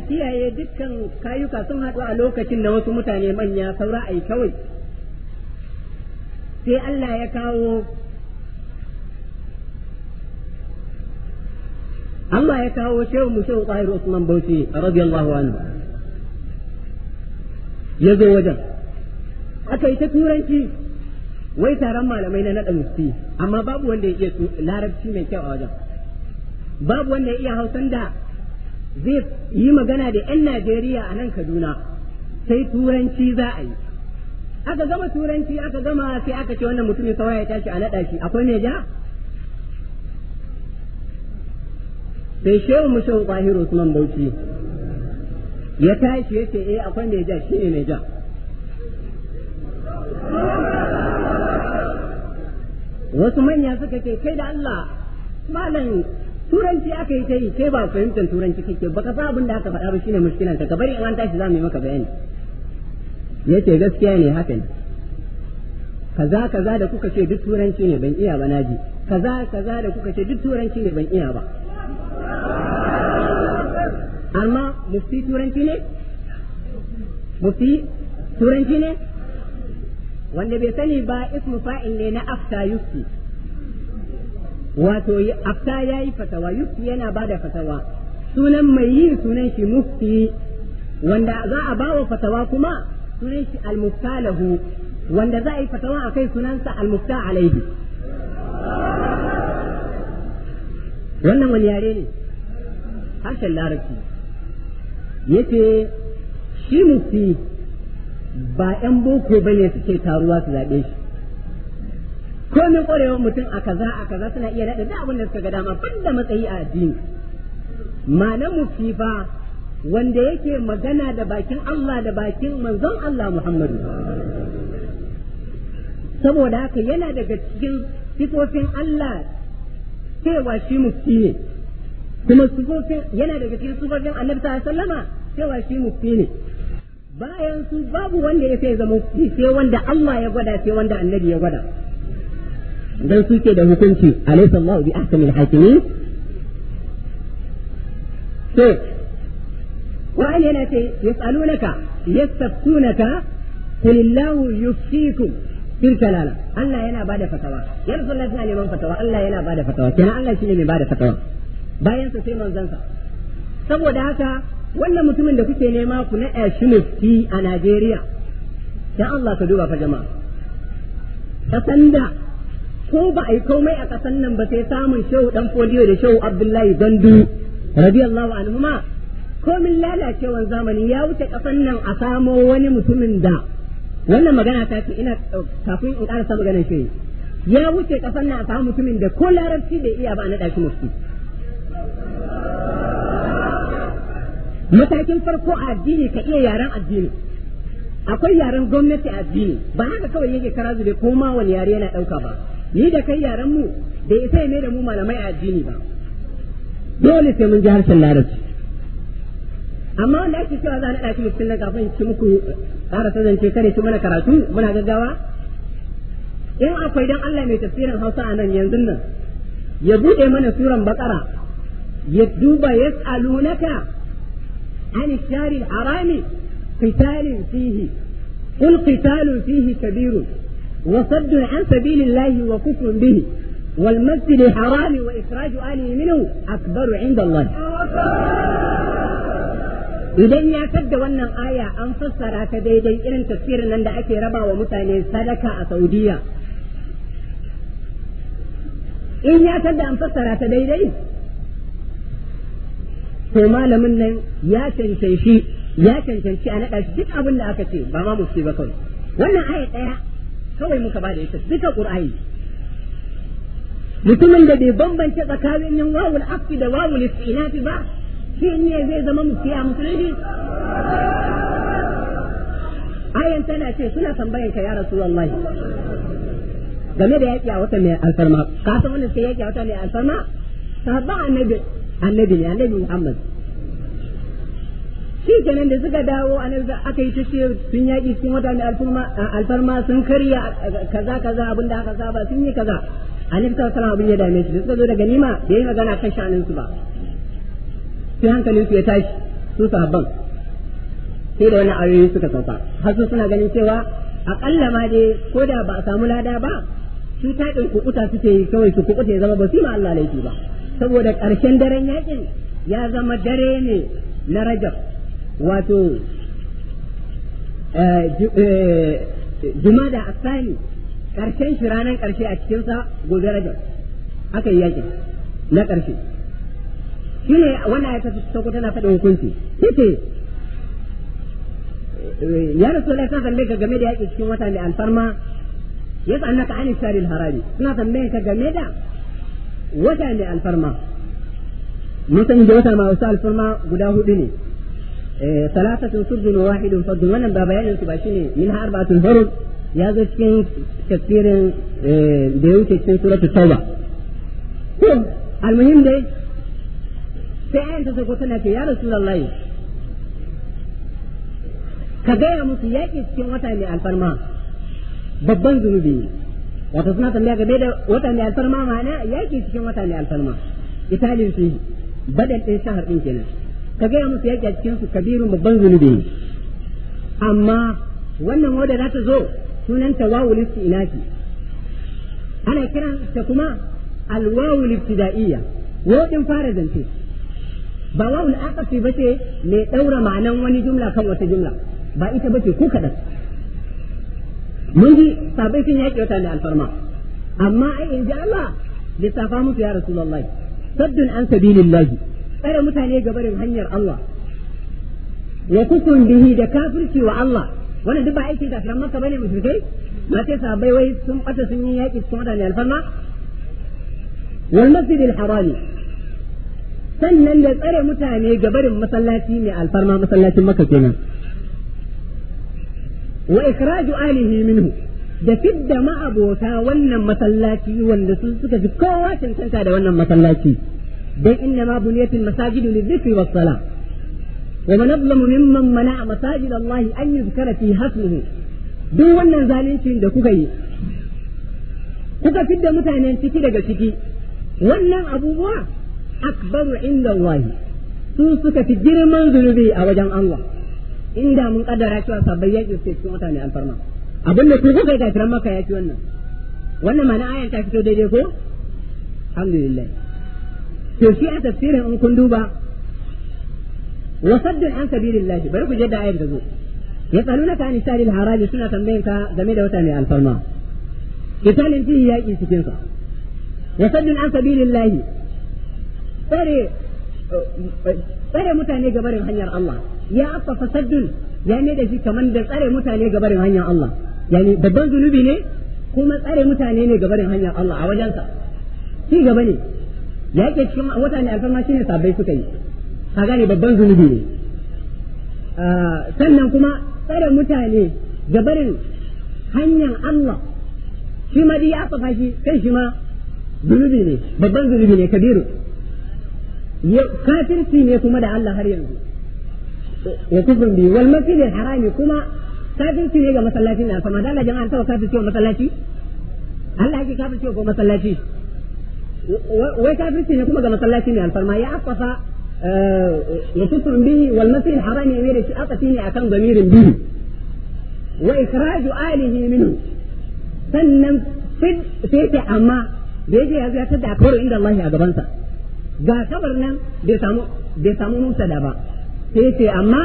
kiyaye dukkan kayuka sun haɗu a lokacin da wasu mutane manya saura ai kawai sai Allah ya kawo Allah ya kawo shehu mu shehu Tahir Usman Bauchi radiyallahu anhu ya zo wajen aka yi ta turanci wai taron malamai na naɗa musti amma babu wanda ya iya larabci mai kyau a wajen babu wanda ya iya hausan da zai yi magana da 'yan Najeriya a nan Kaduna sai turanci za a yi aka gama turanci aka gama sai aka ce wannan mutumin saura ya tashi a naɗa shi akwai mai ja sai shehu mu shehu Bahiru Usman Bauchi ya tashi ya ce eh akwai mai ja shi ne mai ja wasu manya suka ce kai da Allah malam turanci aka yi ta yi kai ba fahimtar turanci kake baka sa abin da aka faɗa ba shine mushkilan ka bari in an tashi za mu yi maka bayani yace gaskiya ne haka ne kaza kaza da kuka ce duk turanci ne ban iya ba naji kaza kaza da kuka ce duk turanci ne ban iya ba amma mufti turanci ne mufti turanci ne wanda bai sani ba ismu fa'il ne na afta yufti wato afta ya yi fatawa yufti yana ba da fatawa sunan mai yi sunan shi mufti wanda za a ba wa fatawa kuma sunan shi almufta lahu wanda za a yi fatawa a kai sunansa almufta alaihi wannan wani yare ne harshen larabci yace shi mufti ba 'yan boko ba ne suke taruwa su zaɓe shi komin ƙwarewar mutum a kaza a kaza suna iya naɗa da abin da suka ga dama ban da matsayi a addini ma'anar mufti fa wanda yake magana da bakin Allah da bakin manzon Allah Muhammadu saboda haka yana daga cikin sifofin Allah cewa shi mufti ne kuma sifofin yana daga cikin sifofin annabi sallallahu alaihi wasallama cewa shi mufti ne bayan su babu wanda ya sai zama mufti sai wanda Allah ya gwada sai wanda annabi ya gwada dan suke da hukunci alaysa Allah bi ahkamil hakimin to wa'an yana ce yas'alunaka yastaftunaka qul illahu yuftikum fil kalala Allah yana bada fatawa ya rasulullahi suna neman fatawa Allah yana bada fatawa kenan Allah shine mai bada fatawa bayan sa sai manzansa saboda haka wannan mutumin da kuke nema ku naɗa shi mufti a Najeriya dan Allah ka duba fa jama'a kasan da ko ba a yi komai a kasan nan ba sai samun shehu dan fodiyo da shehu Abdullahi Gandu radiyallahu anhuma komin lalacewan zamani ya wuce kasan nan a samo wani mutumin da wannan magana ta ce ina kafin in karasa maganar shi ya wuce kasan nan a samu mutumin da ko larabci bai iya ba a naɗa shi mufti matakin farko a addini ka iya yaren addini akwai yaren gwamnati a addini ba haka kawai yake kara zube ko ma wani yare yana ɗauka ba ni da kai yaren mu da isa ne da mu malamai a addini ba dole sai mun ji harshen larabci amma wanda ake cewa za a naɗa shi mutum na kafin ci muku ƙara zance kare ci mana karatu muna gaggawa in akwai dan Allah mai tafsirin Hausa a nan yanzu nan ya buɗe mana suran bakara ya duba yas'alunaka عن الشهر الحرام قتال فيه قل قتال فيه كبير وصد عن سبيل الله وكفر به والمسجد الحرام وإخراج أهله منه أكبر عند الله idan ya tadda wannan aya an fassara ta daidai irin tafsirin nan da ake raba wa mutane sadaka a Saudiya in ya tadda an fassara ta daidai to malamin nan ya cancanci ya cancanci a naɗa duk abin da aka ce ba ma musu ba kawai wannan aya ɗaya kawai muka ba da ita duka ƙur'ani mutumin da bai bambance tsakanin yin wawul afi da wawul istinafi ba shi ne zai zama mufti a musulmi ayan tana ce suna tambayan ka ya rasulullahi game da yaƙi a wata mai alfarma ka san wannan sai yaƙi a wata mai alfarma sahabban annabi annabi ne annabi Muhammad shi kenan da suka dawo annabi aka yi tace sun yaƙi cikin wata mai alfarma sun karya kaza kaza abin da aka saba sun yi kaza annabi sallallahu alaihi abin ya dame su suka zo daga nima da yi magana kan shanin su ba sai hankalin su ya tashi su sahabban sai da wani ayoyi suka sauka har su suna ganin cewa akalla ma dai ko da ba a samu lada ba su ta ɗin kukuta suke yi kawai su kukuta ya zama ba su ma Allah laifi ba saboda ƙarshen daren yakin ya zama dare ne na rajab wato jumada asani ƙarshen shi ranar ƙarshe a cikinsa gobe rajab aka yi yakin na ƙarshe shi ne wannan ya tafi sauko tana faɗin hukunci yace ya rasu da kan tambaye ka game da yaƙi cikin wata mai alfarma ya sa annaka an shari harami suna tambaye ka game da wata mai alfarma mun san da wata mai wasu alfarma guda hudu ne salatatun surdun wahidun fardun wannan ba bayanin su ba shine min har arba'atun hurud ya zo cikin tafsirin da ya wuce cikin suratul tauba to almuhim dai sai ayan ta sako tana ce ya rasulullahi ka gaya musu yaƙi cikin wata mai alfarma babban zunubi ne wato suna tambaya game da wata mai alfarma ma'ana yaƙi cikin wata mai alfarma italin su badal ɗin shahar ɗin kenan ka gaya musu yaƙi a cikin su kabirun babban zunubi ne amma wannan wadda za ta zo sunanta wawul istinasi ana kiran ta kuma alwawul ibtida'iyya wodin fara zance ba wawul aqafi bace mai daura ma'anan wani jumla kan wata jumla ba ita bace ko kadan mun ji sabai sun yaki wata ne alfarma amma ai in ji Allah lissafa musu ya rasulullahi saddun an sabilillahi tsare mutane gabarin hanyar Allah wa kufrun bihi da kafirci wa Allah wannan duk ba aikin kafiran maka bane mushrikai ma sai sahabbai wai sun bata sun yi yaki cikin wadanda alfarma wal masjid al harami sannan da tsare mutane ga barin masallaci mai alfarma masallacin maka kenan wa ikraju alihi minhu da fidda ma'abota wannan masallaci wanda sun suka fi kowa cancanta da wannan masallaci dan inna ma buniyatul masajidu lidhikri was salah ومن أظلم ممن منع مساجد الله أن يذكر فيها اسمه duk wannan zalincin da kuka yi kuka fidda mutanen ciki daga ciki wannan abubuwa akbaru inda Allah su suka fi girman zunubi a wajen Allah inda mun kaddara cewa sabbai yaƙi su cikin mutane alfarma abin da ku kuka yi kafiran maka ya ci wannan wannan mana ayan ta fito daidai ko alhamdulillah to shi a tafsirin in kun duba وصد عن سبيل الله بل جد آية تقول يسألونك عن الشهر الحرام سنة تنبينك جميلة وتاني الفرما قتال فيه يأتي سكنك وصد عن سبيل الله tsare tsare mutane ga barin hanyar Allah ya afafa saddun ya ne da shi kamar da tsare mutane ga barin hanyar Allah yani babban zunubi ne kuma tsare mutane ne ga barin hanyar Allah a wajensa ci gaba ne ya ke cikin mutane alfarma shine sabbai suka yi ka gane babban zunubi ne sannan kuma tsare mutane ga barin hanyar Allah shi ma ya afafa shi kai shi ma zunubi ne babban zunubi ne kabiru kafirci ne kuma da Allah har yanzu wa kufrun bi wal masjid al harami kuma kafirci ne ga masallaci na sama da Allah jama'an tawa kafirci wa masallaci Allah yake kafirci ko masallaci wai kafirci ne kuma ga masallaci ne alfarma ya afafa wa kufrun bi wal masjid al harami ne da shi akafi ne akan zamirin bi wa ikhraju alihi minhu sannan sai amma da yake ya ziyartar da akwaru inda Allah a gabansa ga kabar nan bai samu bai samu musa da ba sai ce amma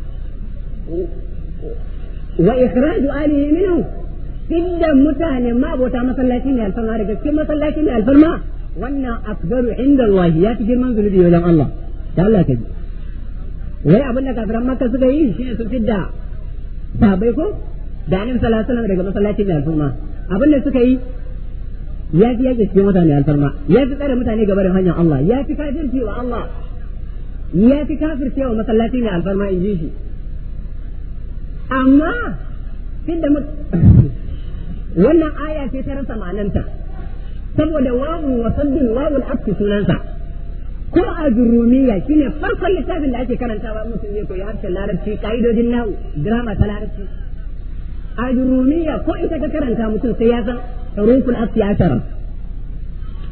wa ikhraju alihi minhu idda mutane ma abota masallaci ne alfarma daga cikin masallaci ne alfarma wannan akbaru inda Allah ya fi girman zunubi wajen Allah da Allah ta ji wai abin da kafiran makka suka yi shine su fidda sabai ko da annabi sallallahu alaihi wasallam daga masallaci ne alfarma abin da suka yi ya fi yake cikin mutane alfarma ya fi tsare mutane ga barin hanyar Allah ya fi kafirci wa Allah ya fi kafirci wa masallaci ne alfarma in ji shi amma da wannan aya ce ta rasa ma'ananta saboda wawu wa saddun wawul afki sunansa ko a jurumiya shine farkon littafin da ake karantawa mutum zai koyi harshen larabci ka'idodin nahu drama ta larabci a jurumiya ko ita ka karanta mutum sai ya san حروف الأصل عشرة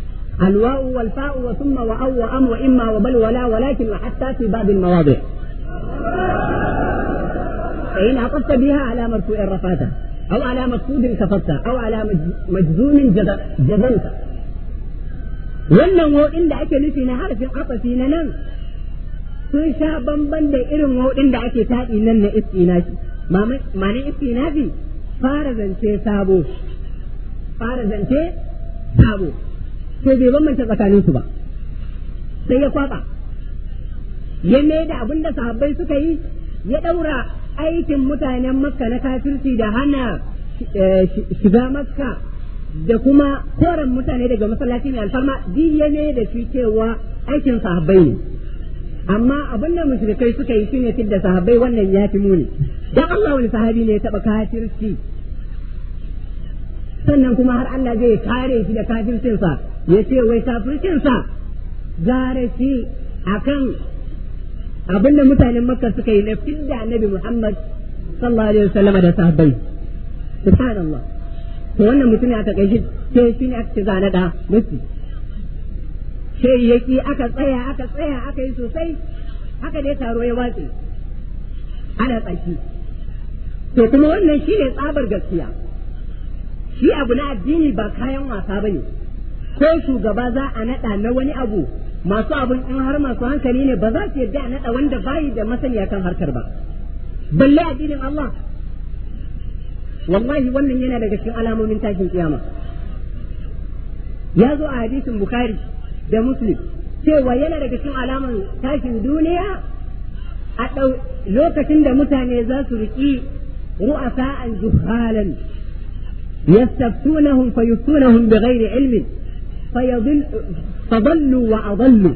الواو والفاء وثم وأو وأم وإما وبل ولا ولكن وحتى في بعض المواضع فإن عطفت بها على مرفوع رفعته أو على مقصود كفرته أو على مجزوم جزمته wannan wauɗin da ake nufi na harafin afafi na nan sun sha bamban da irin wauɗin da ake taɗi nan na istinafi ma'anin istinafi fara zance sabo fara zance sabo to bai bambanta tsakaninsu ba sai ya kwaba ya mai da abin da sahabbai suka yi ya ɗaura aikin mutanen makka na kafirci da hana shiga makka da kuma koren mutane daga masallaci mai alfarma diya ne da shi cewa aikin sahabbai ne amma abin da mushrikai suka yi shine da sahabbai wannan ya fi muni dan Allah wani sahabi ne ya taba kafirci sannan kuma har Allah zai kare shi da kafircinsa ya ce wai kafircinsa gare shi akan abinda mutanen makka suka yi na fidda annabi Muhammad sallallahu alaihi wasallam da sahabbai subhanallah to wannan mutum ya take shi sai shi ne aka zana da musu sai yaki aka tsaya aka tsaya aka yi sosai haka dai taro ya watse ana tsaki to kuma wannan shi ne tsabar gaskiya shi abu na addini ba kayan wasa bane ko shugaba za a naɗa na wani abu masu abin in har masu hankali ne ba za su yarda a naɗa wanda bayi da masaniya kan harkar ba balle addinin Allah wallahi wannan yana daga cikin alamomin tashin kiyama ya zo a hadisin bukhari da muslim cewa yana daga cikin alaman tashin duniya a ɗau lokacin da mutane za su riƙi ru'asa'an juhalan yastaftunahum fayuftunahum bighairi ilmin fayadil fadallu wa adallu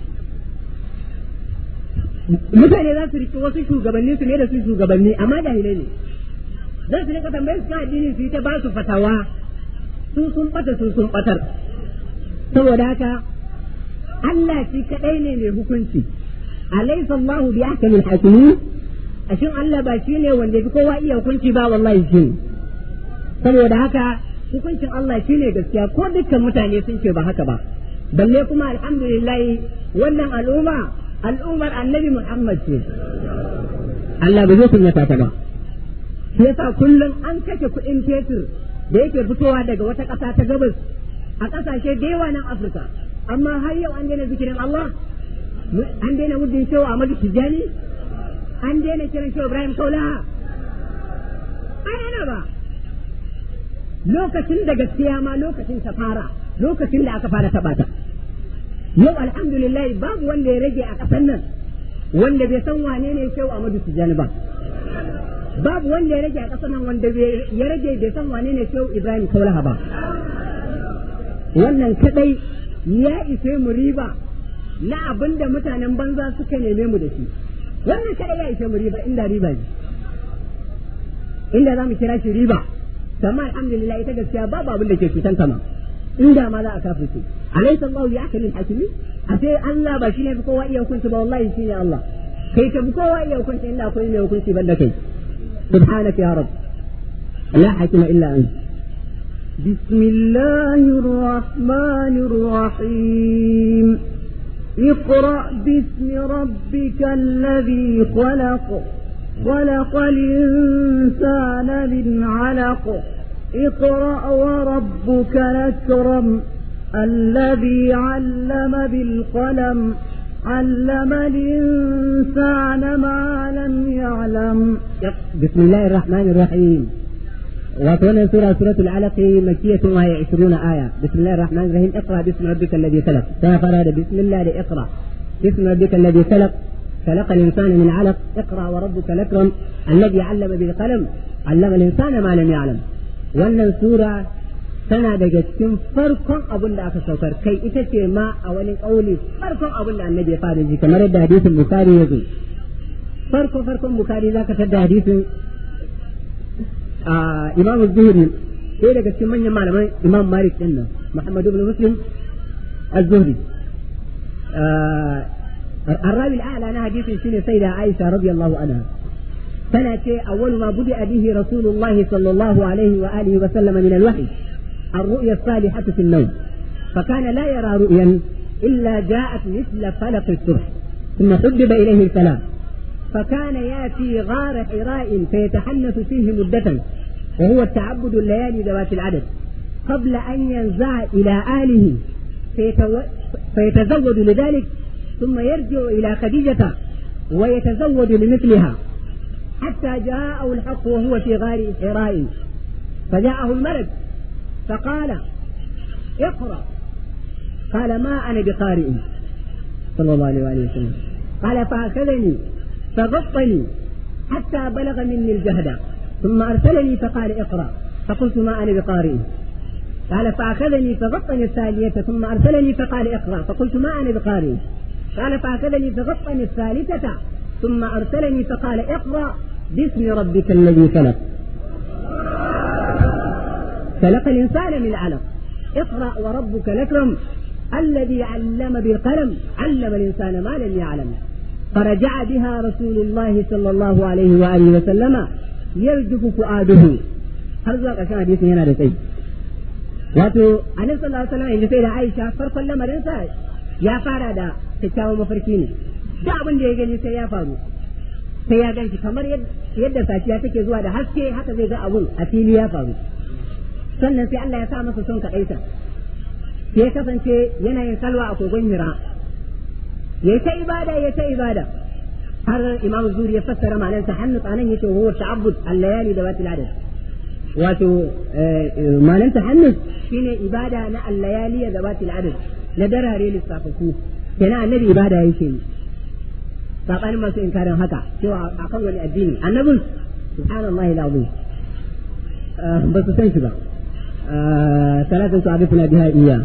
mutane za su riƙi wasu shugabanni su ne da su shugabanni amma jahilai ne za su rika tambayar su kan addini su yi ta ba su fatawa su sun bata su sun batar saboda haka Allah shi kadai ne mai hukunci alaysa Allahu bi ahkamil hakimin ashin Allah ba shi ne wanda bi kowa iya hukunci ba wallahi shi ne saboda haka hukuncin Allah shi ne gaskiya ko dukkan mutane sun ce ba haka ba balle kuma alhamdulillah wannan al'umma al'ummar annabi Muhammad ce Allah ba zai kunyata ta ba shi yasa kullum an kashe kuɗin fetur da yake fitowa daga wata ƙasa ta gabas a ƙasashe da yawa nan Afirka amma har yau an daina zikirin Allah an daina muddin shehu Ahmadu Tijjani an daina kiran shehu Ibrahim Kaulaha an daina ba lokacin da gaskiya ma lokacin ta fara lokacin da aka fara taɓa ta yau alhamdulillah babu wanda ya rage a ƙasar nan wanda bai san wane ne shehu Ahmadu Tijjani ba babu wanda ya rage a ƙasar nan wanda ya rage bai san wane ne shehu Ibrahim Kaulaha ba wannan kadai ya ishe mu riba na abin da mutanen banza suka neme mu da shi wannan kadai ya ishe mu riba inda riba ne inda za mu kira shi riba amma alhamdulillah ita gaskiya babu abin da ke cutan kama inda ma za a kafirce alaysa Allahu ya akalin hakimi a sai Allah ba shine fi kowa iya hukunci ba wallahi shine Allah kai ka fi kowa iya hukunci inda akwai mai hukunci banda kai subhanaka ya rab la hakima illa anta بسم الله الرحمن الرحيم اقرأ باسم ربك الذي خلق خلق الإنسان من علق اقرأ وربك الأكرم الذي علم بالقلم علم الإنسان ما لم يعلم بسم الله الرحمن الرحيم وكون سورة سورة العلق مكية وهي عشرون آية بسم الله الرحمن الرحيم اقرأ باسم ربك الذي خلق فراد بسم الله اقرأ باسم ربك الذي خلق خلق الإنسان من علق اقرأ وربك الأكرم الذي علم بالقلم علم الإنسان ما لم يعلم وأن سورة tana daga cikin farkon abin da aka saukar kai ita ce ma a wani ƙauli farkon abin da annabi ya fara ji kamar yadda hadisin bukari ya zo farko farkon bukari za ka tada hadisin imam zuhri sai daga cikin manyan malamai imam malik din nan muhammad ibn muslim az-zuhri الراوي الأعلى أنا حديث شنو سيدة عائشة رضي الله عنها سنة أول ما بدأ به رسول الله صلى الله عليه وآله وسلم من الوحي الرؤيا الصالحة في النوم فكان لا يرى رؤيا إلا جاءت مثل فلق الصبح ثم حبب إليه الكلام فكان ياتي غار حراء فيتحنث فيه مدة وهو التعبد الليالي ذوات العدد قبل أن ينزع إلى أهله فيتو... فيتزود لذلك ثم يرجع إلى خديجة ويتزود لمثلها حتى جاءه الحق وهو في غار حراء فجاءه الملك فقال اقرأ قال ما أنا بقارئ صلى الله عليه وآله وسلم قال فأخذني فغطني حتى بلغ مني الجهد ثم أرسلني فقال اقرأ فقلت ما أنا بقارئ قال فأخذني فغطني الثانية ثم أرسلني فقال اقرأ فقلت ما أنا بقارئ قال فأخذني فغطني الثالثة ثم أرسلني فقال اقرأ باسم ربك الذي خلق خلق الإنسان من علق اقرأ وربك الأكرم الذي علم بالقلم علم الإنسان ما لم يعلم فرجع بها رسول الله صلى الله عليه وآله وسلم يرجف فؤاده har zuwa ƙarshen hadisin yana da tsayi wato annabi sallallahu alaihi wasallam inda sai da Aisha farkon lamarinsa ya fara da kyakkyawan mafarki ne da abin da ya gani sai ya faru sai ya ganshi kamar yadda safiya take zuwa da haske haka zai ga abun a fili ya faru sannan sai Allah ya sa masa son kaɗaita sai kasance yana yin salwa a kogon hira ya ta ibada ya ta ibada har imamu zuri ya fassara ma'anarsa hannu tsanan yake huwa ta'abbud al-layali da watil adad wato ma'anar tahannus shine ibada na al-layali da watil adad na darare lissafaku kenan annabi ibada yake yi sabanin masu inkarin haka cewa akan wani addini annabin subhanallahi alazim ba su san shi ba salatin su abin biha iya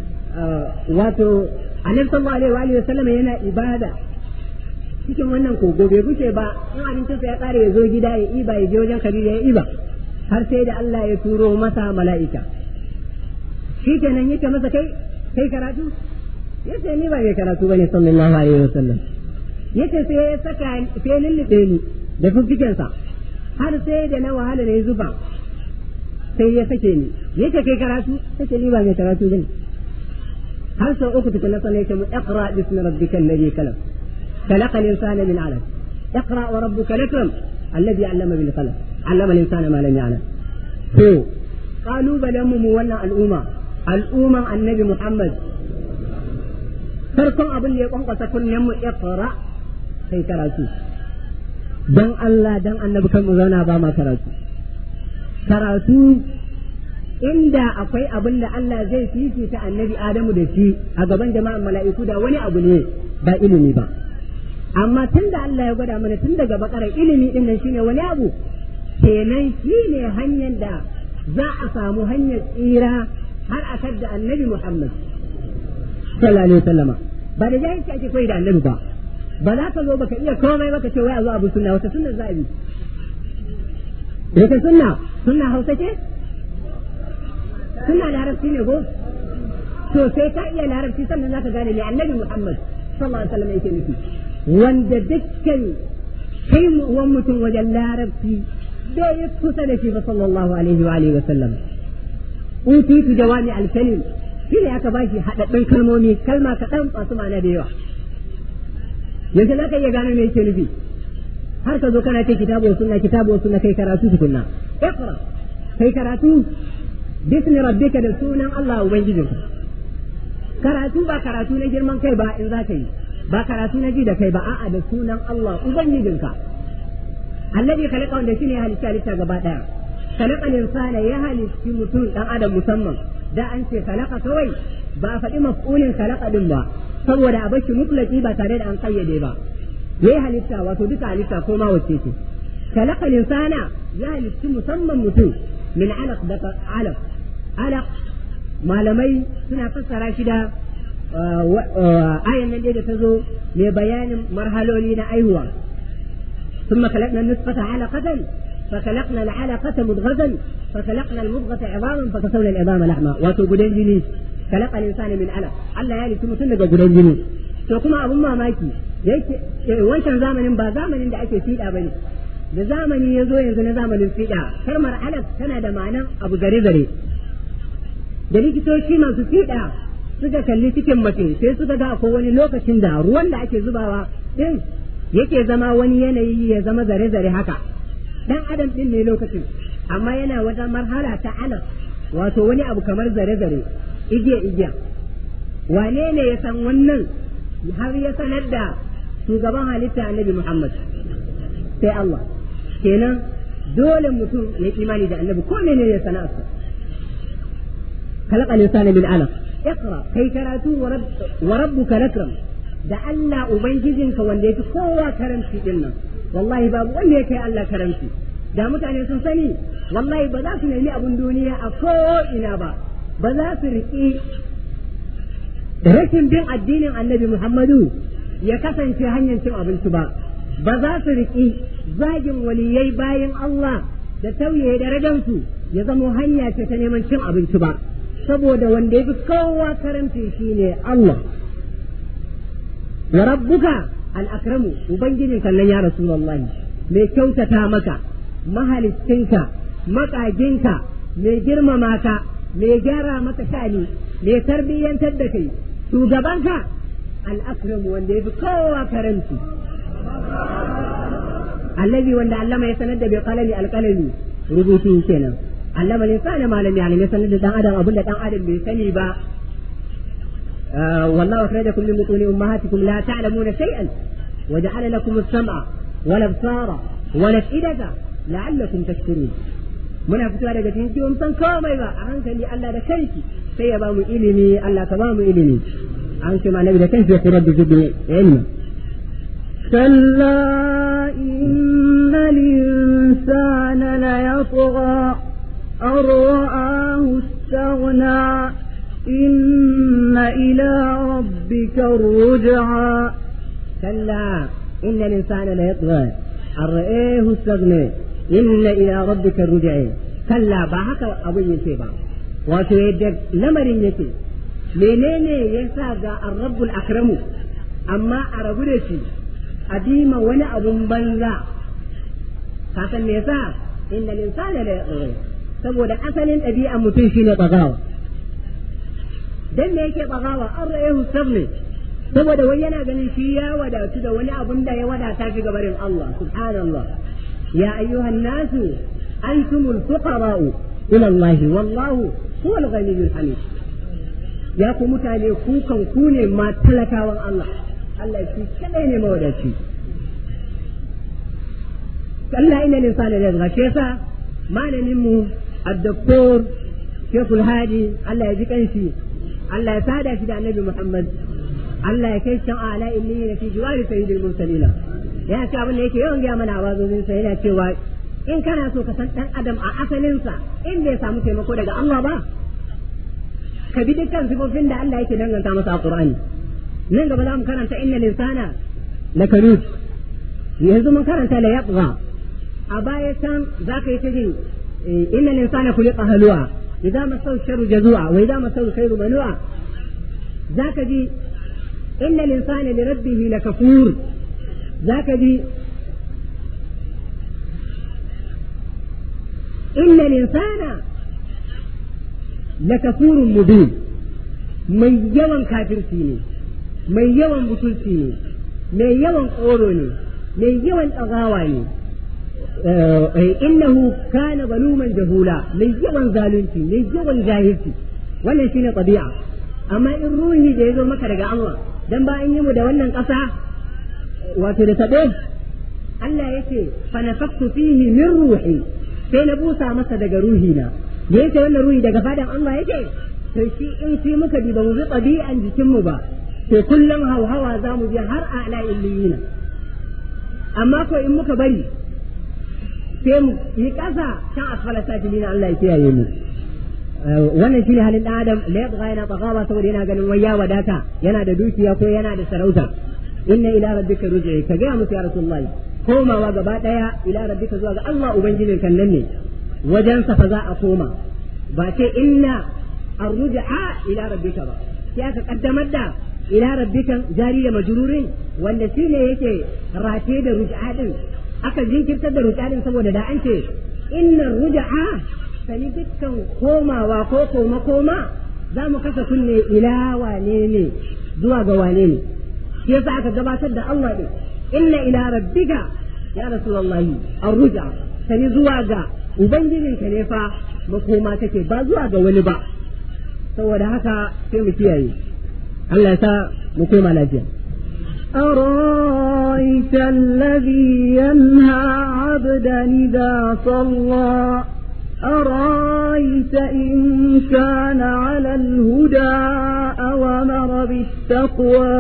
wato annabi sallallahu alaihi wa alihi wasallam yana ibada cikin wannan kogo bai guce ba in abincin sa ya kare ya zo gida ya iba ya je wajen Khadija ya iba har sai da Allah ya turo masa mala'ika shi kenan yake masa kai kai karatu yace ni ba mai karatu bane sallallahu alaihi wasallam yace sai ya saka sai lullube ni da fuffiken sa har sai da na wahala ne zuba sai ya sake ni yace kai karatu yace ni ba mai karatu bane har sau uku tukuna sannan yace mu iqra bismi rabbikal ladhi khalaq خلق الإنسان من علق اقرأ وربك الأكرم الذي علم بالقلم علم الإنسان ما لم يعلم هو قالوا بل مولى الأمة الأمة النبي محمد farkon abin da ya kwankwasa kunnen mu iqra sai karatu dan Allah dan annabi kan mu zauna ba ma karatu karatu inda akwai abin da Allah zai fifita annabi Adamu da shi a gaban jama'an mala'iku da wani abu ne ba ilimi ba amma tun da Allah ya gwada mana tun daga bakarar ilimi din nan shine wani abu kenan shine hanyar da za a samu hanyar tsira har a da annabi Muhammad sallallahu alaihi wasallama ba da jahilci ake koyi da annabi ba ba za ka zo baka iya komai baka ce wai a zo abu sunna wata sunna za a bi Daga sunna sunna hausa ce sunna larabci ne ko to sai ka iya larabci sannan za ka gane ne annabi Muhammad sallallahu alaihi wasallam yake nufi wanda dukkan kai wan mutum wajen larabci bai yi kusa da shi ba sallallahu alaihi wa alihi wa sallam utitu jawami alkalim shi ne aka bashi haɗaɗɗun kalmomi kalma kaɗan masu ma'ana da yawa yanzu za ka iya gano me yake nufi har ka zo kana ce kitabu sunna kitabu sunna kai karatu tukunna iqra kai karatu bismi rabbika da sunan Allah ubangijinka karatu ba karatu na girman kai ba in za ka yi ba karatu na ji da kai ba a'a da sunan Allah ubangijinka annabi khalaqa wanda shine ya halitta halitta gaba daya khalaqa insana ya halitti mutum dan adam musamman da an ce khalaqa kawai ba a faɗi maf'ulin khalaqa din ba saboda a bashi mutlaki ba tare da an kayyade ba yayi halitta wato duka halitta ko ma wacce ce khalaqa insana ya halitti musamman mutum min alaq da alaq alaq malamai suna fassara shi da ayan nan da ta zo mai bayanin marhaloli na aihuwa ثم خلقنا النطفة علقة فخلقنا العلقة مضغة فخلقنا المضغة عظاما فكسونا العظام لحما واتو قدين جني خلق الإنسان من علق الله يعني ثم سنة قدين جني to kuma abun mamaki yake wancan zamanin ba zamanin da ake fiɗa bane da zamani ya zo yanzu na zamanin fiɗa kalmar alaq tana da ma'anar abu gare gare da likitoci masu fiɗa suka kalli cikin mace sai suka ga akwai wani lokacin da ruwan da ake zubawa din yake zama wani yanayi ya zama zare-zare haka dan adam din ne lokacin amma yana wata marhala ta alam wato wani abu kamar zare-zare igiya-igiya wane ne ya san wannan har ya sanar da shugaban halitta annabi Muhammad sai Allah kenan dole mutum ya imani da annabi ko ne ya sana'arsa خلق الإنسان من علق اقرأ كي كراتو ورب وربك الأكرم da Allah Ubangijinka wanda ya fi kowa karamci din nan wallahi babu wanda ya kai Allah karamci da mutane sun sani wallahi ba za su nemi abin duniya a ko'ina ba ba za su riƙi rashin bin addinin annabi Muhammadu ya kasance hanyar cin abinci ba ba za su riƙi zagin waliyai bayan Allah da tauye darajansu ya zamo hanya ce ta neman cin abinci ba saboda wanda ya fi kowa karamci shine Allah wa rabbuka al-akramu ubangijin kallon ya rasulullahi mai kyautata maka mahalicinka makaginka mai girmama ka mai gyara maka shani mai tarbiyyantar da kai shugabanka al-akramu wanda ya fi kowa karanci allazi wanda allama ya sanar da bai kalami alkalami rubutu kenan allama linsana malami alim ya sanar da dan adam abinda dan adam bai sani ba والله أخرجكم من بطون أمهاتكم لا تعلمون شيئا وجعل لكم السمع والأبصار والأفئدة لعلكم تشكرون muna fitowa daga cikin kiwon san komai ba a hankali Allah da kanki sai ya ba mu ilimi Allah ka ba mu ilimi an ce malami da kanki ya kurar da zubin ilmi كلا إن الإنسان ليطغى أن رآه استغنى إن إلى ربك الرجعى كلا إن الإنسان ليطغى أن رآه استغنى إن إلى ربك الرجع كلا باهك أبو يسيبا wato yadda lamarin yake menene ya sa ga arrabbul akramu amma a rabu da shi a bima wani abun banza ka san me yasa inna linsana la yaqri saboda asalin ɗabi'an mutum shine bagawa dan me yake bagawa an ra'ahu sabne saboda wai yana ganin shi ya wadatu da wani abun da ya wadata shi gabarin Allah subhanallah ya ayyuhan nasu antumul fuqara'u ila Allah wallahu huwal ghaniyyul hamid ya ku mutane ku kan ku ne ma talakawan Allah Allah shi kadai ne mawadaci Allah ina linsana ne ga yasa malamin mu الدكتور شيخ الهادي الله يجيك انشي الله يساعد في النبي محمد الله يكيش على إني في جوار سيد المرسلين يا شعب اللي يكي يوم جامنا عوازو سيدنا cewa in kana so ka san dan adam a asalinsa in bai samu taimako daga Allah ba ka bi dukkan sifofin da Allah yake danganta masa a Qur'ani nan gaba za mu karanta innal insana lakanut yanzu mun karanta la yabgha a baya can zaka yi ta jin إن الإنسان خلق هلوعا إذا مسه الشر جزوعا وإذا مسه الخير منوعا ذاك دي إن الإنسان لربه لكفور ذاك دي إن الإنسان لكفور مبين من يوم كافر فيني من يوم بطل فيني من يوم قولوني من يوم أغاواني innahu kana zaluman jahula mai yawan zalunci mai yawan jahilci wannan shine tabi'a amma in ruhi da ya zo maka daga Allah dan ba an yi mu da wannan ƙasa wato da tabe Allah yake fa nafaktu fihi min ruhi sai na busa masa daga ruhi na da yake wannan ruhi daga fadan Allah yake to shi in shi muka bi ba mu bi tabi'an jikin mu ba to kullum hauhawa za mu je har a'la illiyina amma ko in muka bari sai mu yi ƙasa can asfala sajilin Allah ya kiyaye mu wannan shine halin dan adam la yabgha yana tagawa saboda yana ganin wai ya wadata yana da dukiya ko yana da sarauta inna ila rabbika ruj'i ka ga musu ya rasulullah komawa gaba daya ila rabbika zuwa ga Allah ubangijin kan nan ne wajen sa fa za a koma ba ce inna arruj'a ila rabbika ba sai aka kaddamar da ila rabbika jari da majrurin wanda shine yake rate da ruj'a din aka jinkirtar da ruƙaɗin saboda da an ce innan ruja'a sani dukkan komawa ko koma koma za mu kasa kunne ila wane ne zuwa ga wane ne shi yasa aka gabatar da Allah din inna ila rabbika ya rasulullahi arruja sani zuwa ga ubangijinka ne fa makoma take ba zuwa ga wani ba saboda haka sai mu kiyaye Allah ya sa mu koma lafiya أرأيت الذي ينهى عبدا إذا صلى أرأيت إن كان على الهدى أو أمر بالتقوى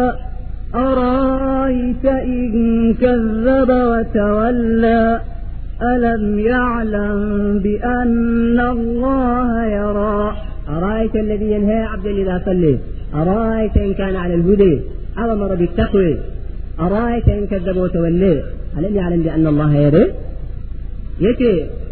أرأيت إن كذب وتولى ألم يعلم بأن الله يرى أرأيت الذي ينهى عبدا إذا صلى أرأيت إن كان على الهدى أو أمر بالتقوى أرأيت إن كذب وتولى ألم يعلم بأن الله يرى يتي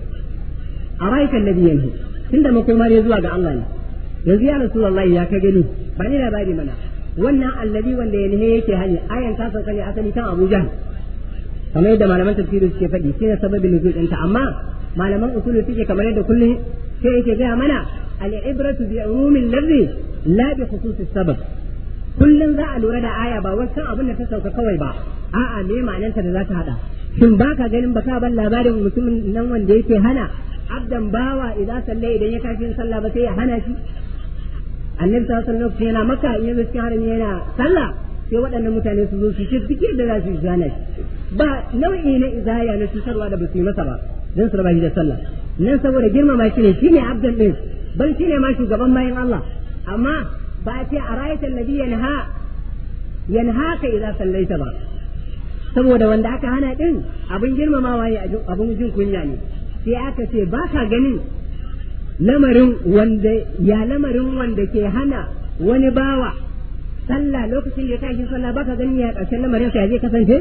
أرأيت الذي ينهى tunda makoma ne zuwa ga Allah ne yanzu ya Rasulullahi ya ka gani ba ni labari mana wannan allabi wanda ya nihe yake hani ayan ta sauka ne asali kan Abu Jahl kamar yadda malaman tafsiri suke faɗi shine sababin nuzul ɗinta amma malaman usulu suke kamar yadda kullum sai yake gaya mana al-ibratu bi umumin lafzi la bi khususis sabab kullum za a lura da aya ba wancan abin da ta sauka kawai ba a'a me ma'anarta da za ta hada shin baka ganin baka ban labarin mutumin nan wanda yake hana abdan bawa idan sallai idan ya tashi sallah ba sai ya hana shi annabi sallallahu alaihi wasallam yana maka in yanzu cikin harami yana sallah sai waɗannan mutane su zo su ce duk da za su yi gane ba nau'i na izaya na cutarwa da ba su yi masa ba don su raba shi da sallah nan saboda girmama shi ne shine abdan din ban shine ma shugaban bayan Allah amma ba a ce a rayatan nabi yanha yanha ka idza sallaita ba saboda wanda aka hana din abin girmamawa ne abin jin kunya ne sai aka ce ba ka ganin lamarin wanda ya lamarin wanda ke hana wani bawa sallah lokacin da ya tashi sallah baka ganin ya karshen lamarin sa zai kasance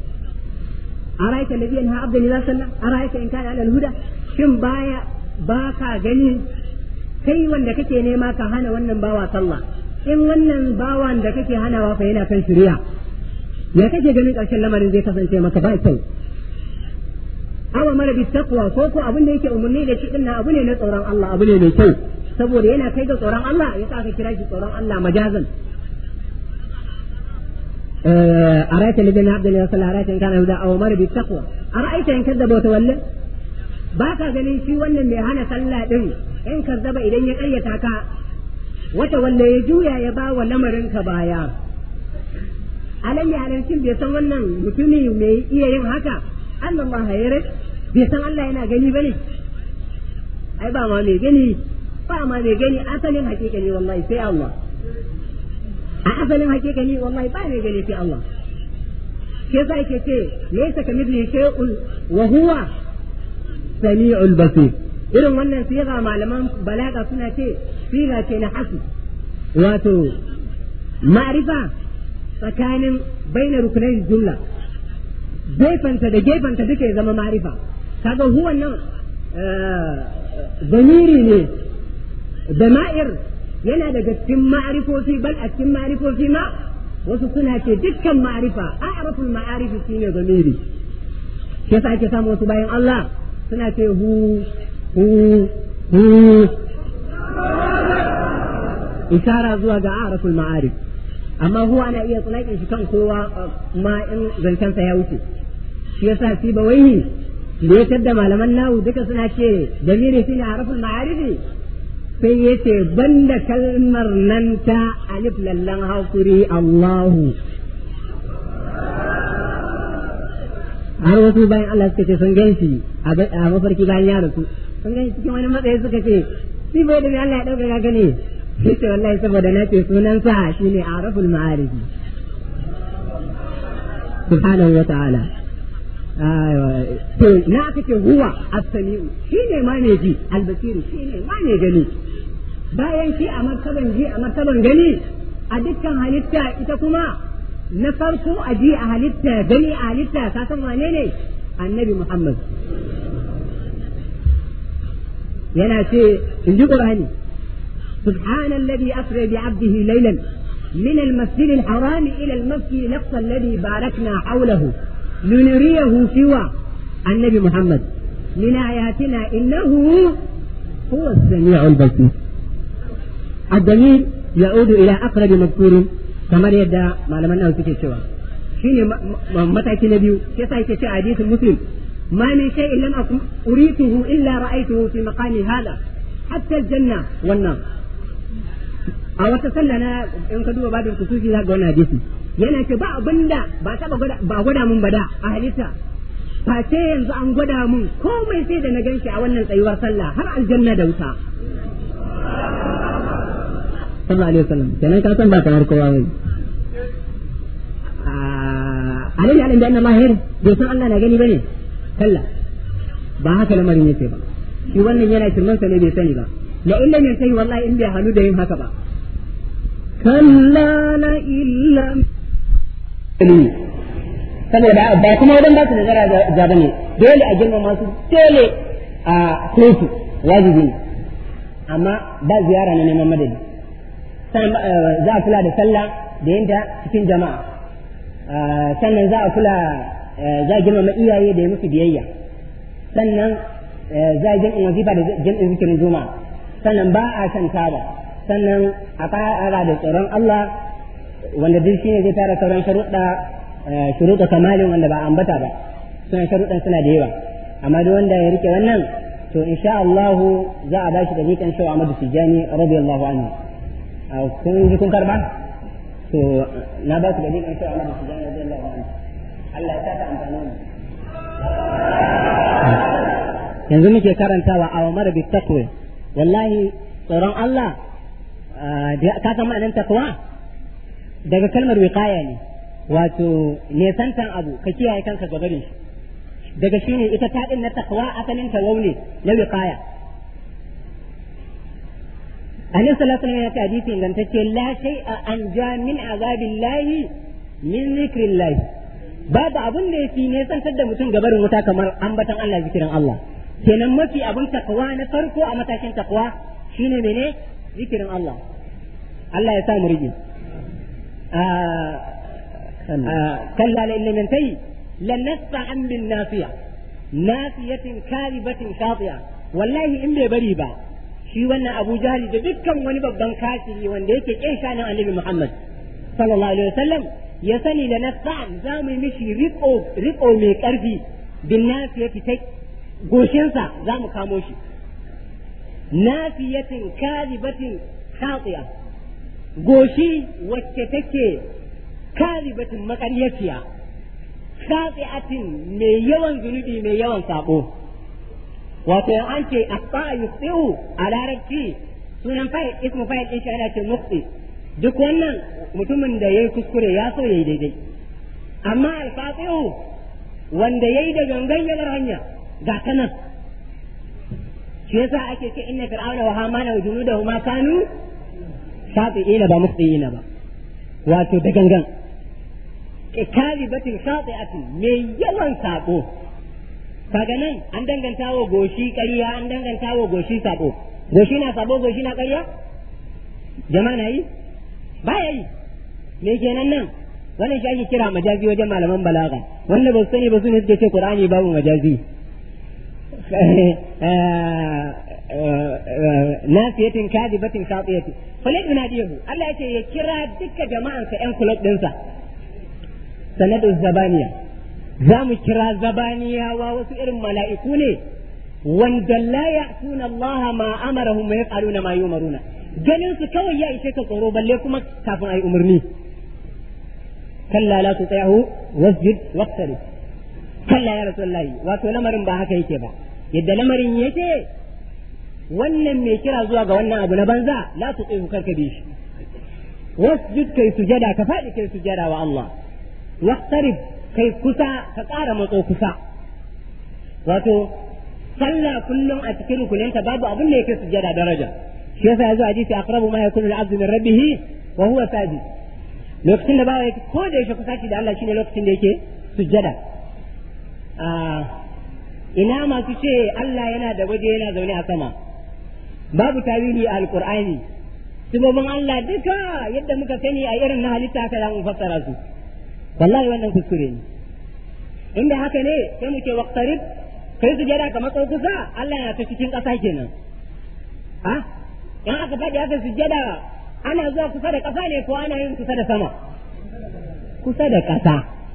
araita alladhi yanha abdan idza salla araita in kana ala alhuda shin baya baka gani kai wanda kake nema ka hana wannan bawa sallah in wannan bawan da kake hanawa fa yana kan shari'a ya kake ganin karshen lamarin zai kasance maka ba kyau awa mara bi taqwa ko ko abin da yake umurni da shi dinnan abu ne na tsoron Allah abu ne mai kyau saboda yana kai ga tsoron Allah ya ka kira shi tsoron Allah majazan أرأيت الذين عبد الله صلى أرأيت إن كان هدى أو مر بالتقوى أرأيت إن كذب وتولى باكا ganin shi wannan mai hana sallah din in kazzaba idan ya ƙayyata ka wata wanda ya juya ya ba wa lamarin ka baya alam ya halarcin bai san wannan mutumi mai iya yin haka Allah ma hayar bai san Allah yana gani bane ai ba ma mai gani ba ma mai gani asalin hakika ne wallahi sai Allah a asalin hakika ne wallahi ba mai gani sai Allah ke sa yake ce laysa kamithli shay'un wa huwa sami'ul basir irin wannan siga malaman balaga suna ce siga ce na hasu wato ma'rifa tsakanin bainar rukunai jumla gefanta da gefanta duka ya zama ma'rifa kaga huwa nan zamiri ne da ma'ir yana daga cikin ma'arifofi bal a cikin ma'arifofi ma wasu suna ce dukkan ma'arifa a'raful ma'arifi shine zamiri shi yasa ake samu wasu bayan Allah suna ce hu hu hu ishara zuwa ga a'raful ma'arif amma huwa ana iya tsulaƙin shi kan kowa ma in zancensa ya wuce shi yasa shi ba wai da ya da malaman nawu duka suna ce damiri shine a'raful ma'arifi sai ya ce banda kalmar nan ta alif lallan hakuri Allahu har wasu bayan Allah suka ce sun gan shi a mafarki bayan ya rasu sun gan cikin wani matsayi suka ce shi bai da Allah ya dauka ga gane sai ce wallahi saboda na ce sunan sa shine araful ma'arifi subhanahu wa ta'ala to na aka ce huwa as-sami'u shine ma ne ji al-basiru shine ma ne gani bayan shi a martaban ji a martaban gani a dukkan halitta ita kuma na farko a ji a halitta gani a halitta ka san wane ne annabi Muhammad yana ce in ji Qur'ani سبحان الذي أسرى بعبده ليلا من المسجد الحرام إلى المسجد الأقصى الذي باركنا حوله لنريه سوى النبي محمد من آياتنا إنه هو السميع البصير الدليل يعود إلى أقرب مذكور كما يدعى ما لم أنه سوى shine mataki na biyu sai sai yake ce hadisin muslim ma min shay'in lam akun urituhu illa ra'aytuhu fi maqami hada hatta aljanna wannan a wata sallah na in ka duba babin kusufi za ga wannan hadisi yana ce ba abinda ba taba gwada ba gwada mun bada a halitta face yanzu an gwada mun komai sai da na ganshi a wannan tsayuwar sallah har aljanna da wuta sallallahu alaihi wasallam kenan ka san ba kamar kowa bane alai alin da Allah ya bai san Allah na gani bane kalla ba haka lamarin yake ba shi wannan yana shirman sa ne bai sani ba la illa min sai wallahi in bai halu da yin haka ba كلا لئن لم saboda ba kuma wadan ba su da zara zaba ne dole a girmama su dole a kotu wajibi ne amma ba ziyara na neman madadi sannan za a kula da sallah da yinta cikin jama'a sannan za a kula za a girmama iyaye da ya musu biyayya sannan za a jam'in wazifa da jam'in zikirin juma'a sannan ba a shan taba sannan a ƙara da tsoron Allah wanda duk shine zai tara sauran sharuɗa shuruɗa kamalin wanda ba ambata ba suna sharuɗan suna da yawa amma duk wanda ya rike wannan to insha Allah za a bashi da miƙan shawa Ahmadu Tijani radiyallahu anhu kun ji kun karba to na ba su da miƙan shawa Ahmadu Tijani radiyallahu anhu Allah ya saka amfani mu yanzu muke karantawa a wa bi taqwa wallahi tsoron Allah ka san ma'anar takwa daga kalmar wiqaya ne wato nesantan abu ka kiyaye kanka ga barin shi daga shi ne ita taɗin na takwa asalin ta waune na wiqaya annabi sallallahu alaihi wasallam ya ce hadisi ingantacce la shay'a an ja min azabillahi min zikrillahi babu abin da yake nesantar da mutum ga barin wuta kamar ambatan Allah zikirin Allah kenan mafi abin takwa na farko a matakin takwa shine mene zikirin Allah Allah ya sa mu rige kalla la illa min tayi lan nasfa an bin nafiya nafiyatin kalibatin khatiya wallahi in bai bari ba shi wannan Abu Jahali da dukkan wani babban kafiri wanda yake kin shanin Annabi Muhammad sallallahu alaihi wasallam ya sani da nasfa za mu yi mishi riko riko mai karfi bin nafiyati ta goshinsa za mu kamo shi nafiyatin kalibatin khatiya goshi wacce take kalibatin makaryaciya khati'atin mai yawan zunubi mai yawan sabo wato an ce asfa yusiu a larabci sunan fa'il ismu fa'il din shi ana ce muqti duk wannan mutumin da yayi kuskure ya so yayi daidai amma al-fatihu wanda yayi da gangan yanar hanya ga ta nan shi yasa ake ce inna fir'auna wa hamana wa junudahu ma kanu shafi'ina ba mukhtiina ba wato da gangan kalibatin shafi'atin mai yawan sabo kaga nan an danganta wa goshi ƙarya an danganta wa goshi sabo goshi na sabo goshi na ƙarya jama'a na yi ba ya yi me kenan nan wannan shi ake kira majazi wajen malaman balaga wanda ba su sani ba su ne suke ce qur'ani babu majazi nasiyatin kadibatin shatiyati falid nadiyahu Allah yace ya kira duka jama'ansa yan kulab dinsa sanadu zabaniya za mu kira zabaniyawa wasu irin mala'iku ne wanda la ya'tuna Allah ma amarahum wa yaf'aluna ma yumaruna ganin su kawai ya ishe ka tsoro balle kuma kafin ayi umarni kalla la tuti'hu wasjud waqtarib kalla ya rasulullahi wato lamarin ba haka yake ba yadda lamarin yake wannan mai kira zuwa ga wannan abu na banza la tuti'hu karka bi shi wasjud kai sujada ka faɗi kai sujada wa Allah waqtarib kai kusa ka ƙara matso kusa wato sallah kullum a cikin rukuninta babu abin da yake sujada daraja shi yasa yazo hadisi aqrabu ma yakunu al-'abdu min rabbih wa huwa sajid lokacin da bawa yake ko da yake kusaci da Allah shine lokacin da yake sujada ina masu ce Allah yana da waje yana zaune a sama babu tawili a alqur'ani sibobin Allah duka yadda muka sani a irin na halitta haka za mu fassara su wallahi wannan kuskure ne inda haka ne sai mu ce waqtarib kai sujada kamar sau kusa Allah yana ta cikin ƙasa kenan ha in aka faɗi aka sujada ana zuwa kusa da ƙasa ne ko ana yin kusa da sama kusa da ƙasa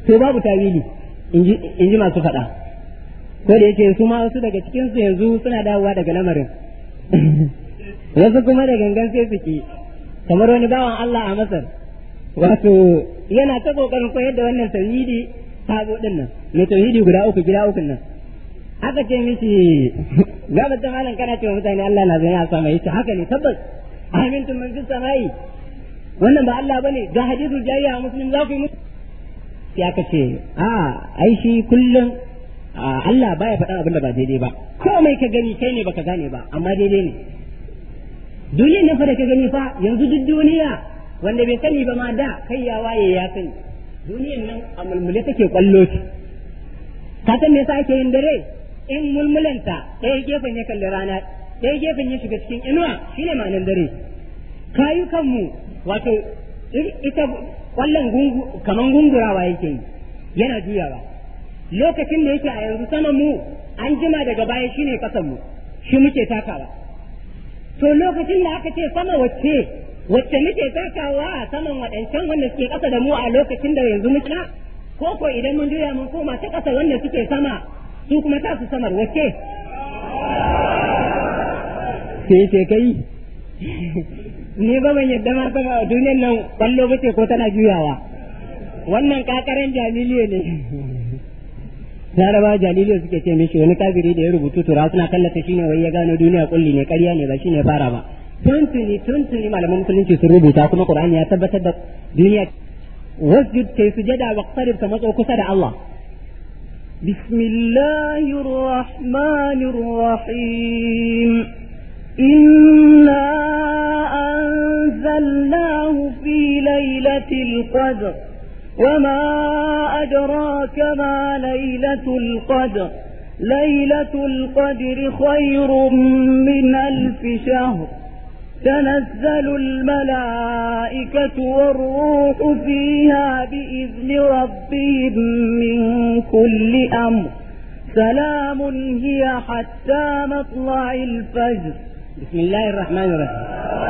to babu tawili in ji masu faɗa ko da yake su ma wasu daga cikin su yanzu suna dawowa daga lamarin wasu kuma da gangan sai su ki kamar wani bawan Allah a Masar wato yana ta kokarin koyar da wannan tauhidi sabo din nan mai tauhidi guda uku gida uku nan aka ce mishi gaba ta malam kana cewa mutane Allah na zai a sama yace haka ne tabbas amintum man fi samai wannan ba Allah bane ga hadithu jayya muslim za ku yi musu sai aka ce a ai shi kullum Allah baya faɗan abin da ba daidai ba komai ka gani kai ne baka gane ba amma daidai ne duniyar nan fa da ka gani fa yanzu duk duniya wanda bai sani ba ma da kai ya waye ya sani duniyar nan a mulmule take kwallo ce ka san me yasa ake yin dare in mulmulanta ɗaya gefen ya kalli rana ɗaya gefen ya shiga cikin inuwa shine ma'anar dare kayukanmu wato ita kwallon gungu kaman gungurawa yake yi yana juyawa lokacin da yake a yanzu saman mu an jima daga baya shine kasan mu shi muke takawa to lokacin da aka ce sama wacce wacce muke takawa a saman waɗancan wanda suke ƙasa da mu a lokacin da yanzu muke ko ko idan mun juya mun koma ta ƙasa wanda suke sama su kuma ta su samar wacce sai ce kai ni ba ban yadda ma sama a duniyar nan kwallo bace ko tana juyawa wannan kakaren jaliliyo ne laraba jaliliyo suke ce mishi wani kafiri da ya rubutu tura suna kallata shine wai ya gano duniya kulli ne ƙarya ne ba shine fara ba tuntuni tuntuni malaman musulunci sun rubuta kuma qur'ani ya tabbatar da duniya wasjud kai sujada wa qarib ka matso kusa da Allah بسم الله الرحمن الرحيم إنا أنزلناه في ليلة القدر وما أدراك ما ليلة القدر ليلة القدر خير من ألف شهر تنزل الملائكة والروح فيها بإذن ربهم من كل أمر سلام هي حتى مطلع الفجر بسم الله الرحمن الرحيم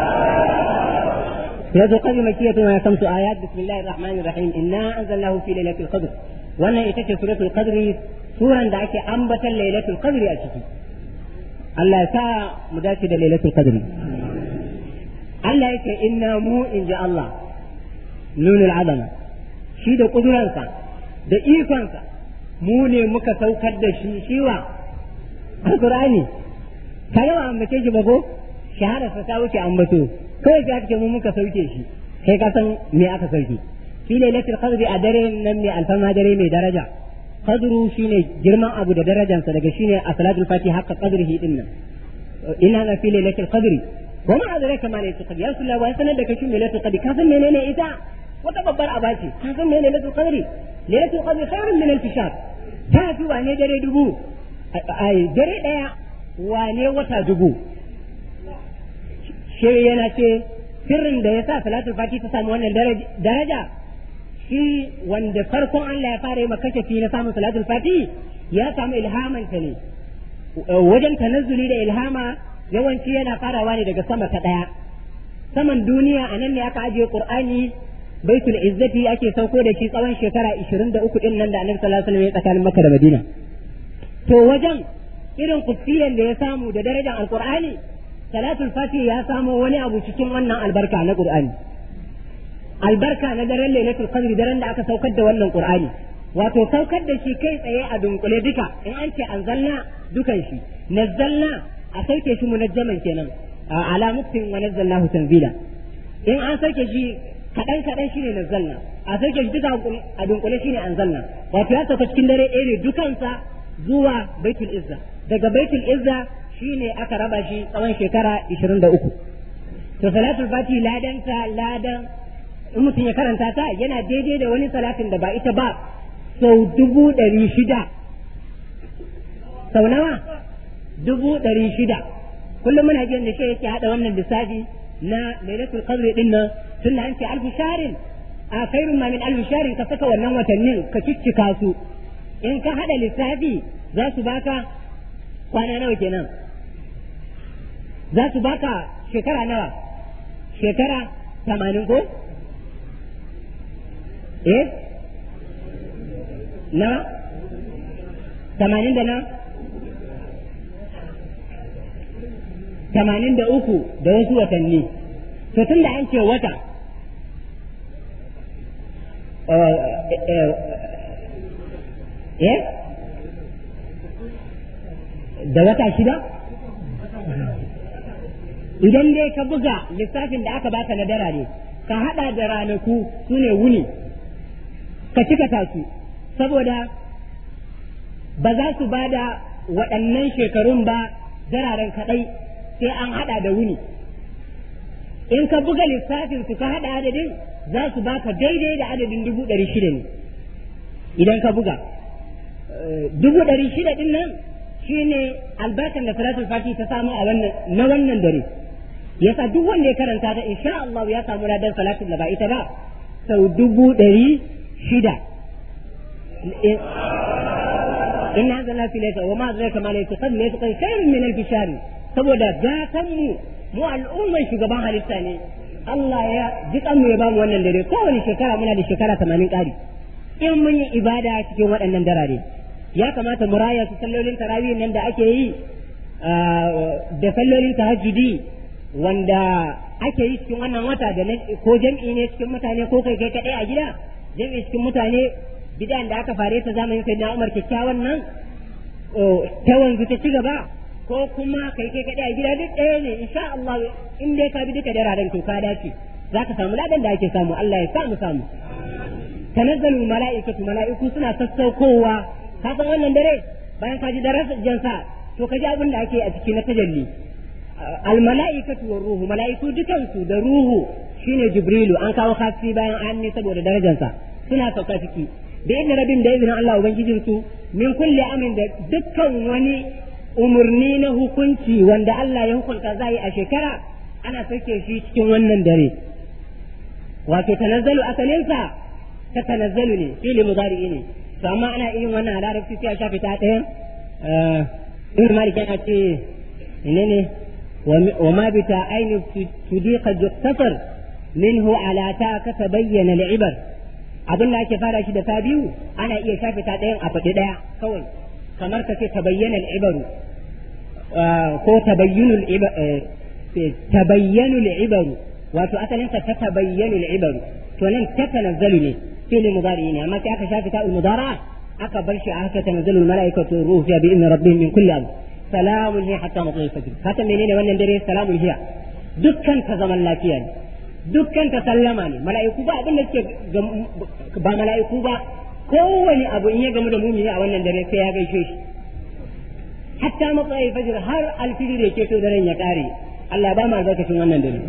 سورة القدر مكية وهي خمس آيات بسم الله الرحمن الرحيم إنا أنزلناه في ليلة القدر وأنا إتت سورة القدر سورة دعك أنبت ليلة القدر أشكي الله سا مداشد ليلة القدر الله يكي إنا مو إن جاء الله نون العظمة شي da ƙuduransa da ikonsa mu ne muka saukar da shi shiwa alƙur'ani kaga ba ambace shi ba ko shahararsa ta wuce ambato kawai ka ce mu muka sauke shi kai ka san me aka sauke shi ne lailatul qadri a dare nan mai alfama dare mai daraja qadru shine girman abu da darajansa daga shine a salatul fatiha haqqa qadrihi din nan ina na fi lailatul qadri wa ma adraka ma lailatul qadri ya rasulullah wa sanar da kai shi lailatul qadri ka san menene ita wata babbar abaci ka san menene lailatul qadri lailatul qadri khairun min alf shahr ta fi wane dare dubu ai dare daya wane wata dubu shi yana ce sirrin da ya sa salatul fati ta samu wannan daraja shi wanda farkon Allah ya fara yi makashafi na samun salatul fati ya samu ilhaman ta ne wajen tanazzuli da ilhama yawanci yana farawa ne daga sama ta daya saman duniya a nan ne aka ajiye qur'ani baitul izzati ake sauko da shi tsawon shekara 23 din nan da annabi sallallahu alaihi wasallam ya tsakanin makka da madina to wajen irin kusiyan da ya samu da darajar alqur'ani salatul fati ya samo wani abu cikin wannan albarka na qur'ani albarka na daren lailatul qadri daren da aka saukar da wannan qur'ani wato saukar da shi kai tsaye a dunkule duka in an ce anzalna dukan shi nazzalna a sauke shi munajjaman kenan ala muktin wa nazzalnahu tanzila in an sauke shi kadan kadan shine nazzalna a sauke shi duka a dunkule shine anzalna wato ya sauka cikin dare ɗaya ne dukansa zuwa baitul izza daga baitul izza shine aka raba shi tsawon shekara 23 to salatul fati ladanta ladan in mutum ya karanta ta yana daidai da wani salatin da ba ita ba sau dubu ɗari shida sau nawa dubu ɗari shida kullum muna jin da shi yake haɗa wannan lissafi na lailatul qadr din nan tun da an ce alfu sharin a khairun ma min alfu sharin ka saka wannan watannin ka ciccika su in ka haɗa lissafi za su baka kwana nawa kenan za su baka shekara nawa shekara tamanin ko eh na tamanin da na tamanin da uku da wasu watanni to tun da an ce wata eh da wata shida idan dai ka buga lissafin da aka baka na dara ne ka hada da ranaku su ne wuni ka cika tasu saboda ba za su ba da waɗannan shekarun ba dararen kaɗai sai an hada da wuni in ka buga lissafin su ka hada adadin za su baka daidai da adadin dubu ɗari shida ne idan ka buga dubu ɗari shida ɗin nan shi ne albarkan da salatul fati ta samu a wannan na wannan dare yasa duk wanda ya karanta ta insha Allah ya samu ladan salatul da ba ita ba sau dubu ɗari shida inna anzalna fi laysa wa ma adraka ma laysa qad laysa qad khairun min alf shahr saboda gatan mu mu al'umman shugaban halitta ne Allah ya jikan mu ya ba mu wannan dare kowane shekara muna da shekara 80 ƙari in mun yi ibada cikin waɗannan darare ya kamata mu raya su sallolin tarawih nan da ake yi da sallolin tahajjudi wanda ake yi cikin wannan wata da ko jam'i ne cikin mutane ko kai kai kadai a gida jam'i cikin mutane bid'an da aka fare ta zamanin sayyidina Umar kyakkyawan nan ta wanzu ta ci gaba ko kuma kai kai kadai a gida duk ɗaya ne insha Allah in dai ka bi duka dararen to ka dace zaka samu ladan da ake samu Allah ya sa mu samu tanazzalu mala'ikatu mala'iku suna sassaukowa ka san wannan dare bayan ka ji darajar jansa to ka ji abin da ake a ciki na tajalli al mala'ikatu war ruhu mala'iku dukansu da ruhu shine jibrilu an kawo kafi bayan an ne saboda darajarsa suna sauka ciki da idin rabin da izinin Allah ubangijin su min kulli amin da dukkan wani umurni na hukunci wanda Allah ya hukunta zai a shekara ana sauke shi cikin wannan dare wato tanazzalu asalinsa ta tanazzalu ne fili mudari ne to amma ana irin wannan a larabci sai a shafe ta ɗaya ibn malik yana ce ne ne wa ma bi ta aini tudiqa juktasar minhu ala ta ka tabayyana al'ibar abin da ake fara shi da ta biyu ana iya shafe ta ɗayan a faɗi ɗaya kawai kamar ka ce tabayyana al'ibaru ko tabayyanu tabayyanu al'ibaru wato asalin ta ta tabayyanu al'ibaru to nan ta tanazzalu ne fi'li mudari ne amma sai aka shafe ta mudara aka bar shi a haka tanazzalu al-mala'ikatu ruhu fiha bi idni rabbihim min kulli amr salamun hiya hatta matla'i fajr haka menene wannan dare salamun hiya dukkan ta zaman lafiya ne dukkan ta sallama ne mala'iku ba abin da suke ba mala'iku ba kowane abu in ya gamu da mumini a wannan dare sai ya gaishe shi hatta matsayi fajr har alfijir ya keto daren ya kare Allah ba mu albarkacin wannan dare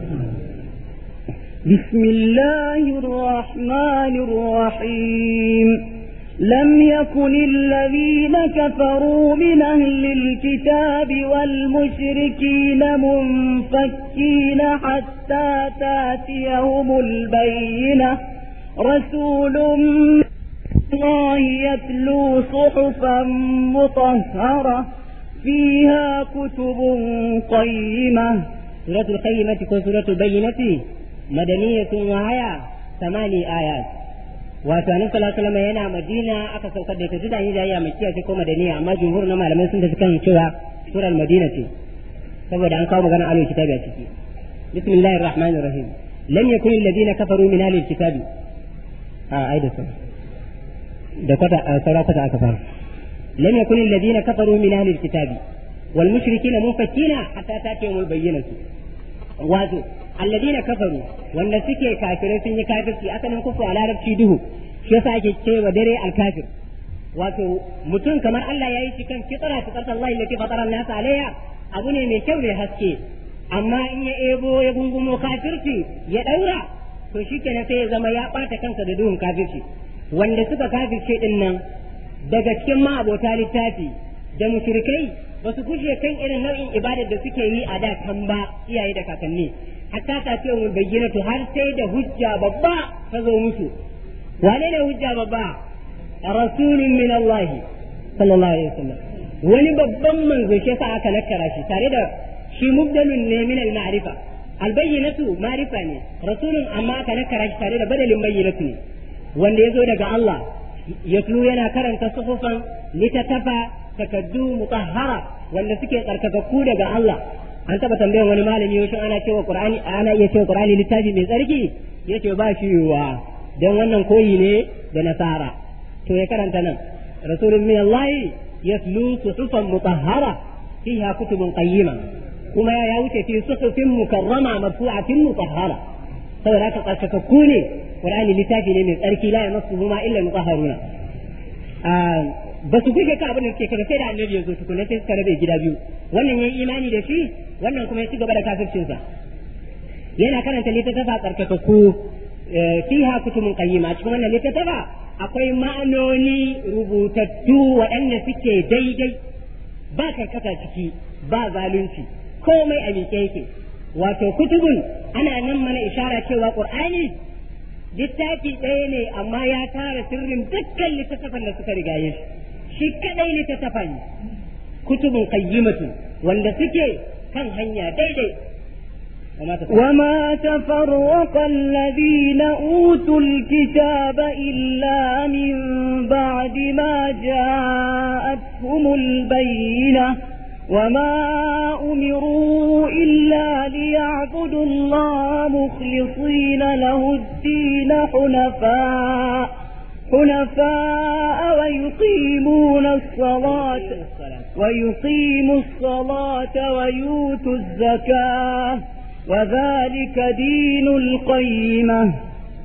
بسم الله الرحمن الرحيم لم يكن الذين كفروا من أهل الكتاب والمشركين منفكين حتى تاتيهم البينة رسول من الله يتلو صحفا مطهرة فيها كتب قيمة سورة القيمة وسورة البينة مدنية وهي ثماني آيات wato annabi sallallahu alaihi wasallam yana madina aka saukar da ita duk da yin jayya makiya ce ko madaniya amma jumhur na malamai sun tafi kan cewa surar madina ce saboda an kawo magana alul kitabi a ciki bismillahir rahmanir rahim lam yakun alladhina kafaru min ahlil kitabi a ai da sun da kwata saura kwata aka fara lam yakun alladhina kafaru min ahlil kitabi wal mushrikina munfakina hatta tatiyumul bayyinatu wato alladina kafaru wanda suke kafirai sun yi kafirci asalin kufu a larabci duhu shi yasa ake cewa dare alkafir wato mutum kamar Allah ya yi shi kan fitra fitrat Allah allati fatara an-nas alayha abu ne mai kyau mai haske amma in ya ebo ya gungumo kafirci ya daura to shikenan sai ya zama ya bata kansa da duhun kafirci wanda suka kafirce din nan daga cikin ma'abota littafi da mushrikai ba su guje kan irin nau'in ibadar da suke yi a da kan ba iyaye da kakanni hatta ta ce mu bayyana har sai da hujja babba ta zo musu wane ne hujja babba rasulun min Allah sallallahu alaihi wasallam wani babban manzo shi sa aka nakara shi tare da shi mubdalun ne min al-ma'rifa al-bayyinatu ma'rifa ne rasulun amma aka nakara shi tare da badalin bayyinatu ne wanda yazo daga Allah yatlu yana karanta suhufan litatafa takaddu mutahhara wanda suke tsarkakakku daga Allah an taba tambayan wani malami yau ana cewa qur'ani ana iya cewa qur'ani littafi mai tsarki yace ba shi yiwuwa dan wannan koyi ne da nasara to ya karanta nan rasulun min Allah yatlu suhufan mutahhara fiha kutubun qayyima kuma ya wuce fi suhufin mukarrama marfu'atin mutahhara saboda haka tsarkakakku ne qur'ani littafi ne mai tsarki la yamassuhu ma illa mutahharuna ba su kuke ka abin da suke kaga sai da annabi ya zo tukunna sai suka rabe gida biyu wannan yayi imani da shi wannan kuma ya ci gaba da kafircin sa yana karanta littattafa tsarkakakku fiha kutubun qayyima cikin wannan littattafa akwai ma'anoni rubutattu waɗanda suke daidai ba karkata ciki ba zalunci komai a miƙe yake wato kutubun ana nan mana ishara cewa qur'ani littafi ɗaya ne amma ya tara sirrin dukkan littattafan da suka rigaye shi shi kadai littattafan kutubun qayyimatu wanda suke kan hanya daidai وما تفرق الذين أوتوا الكتاب إلا من بعد ما جاءتهم البينة وما أمروا إلا ليعبدوا الله مخلصين له الدين حنفاء حنفاء ويقيمون الصلاة ويقيموا الصلاة ويؤتوا الزكاة وذلك دين القيمة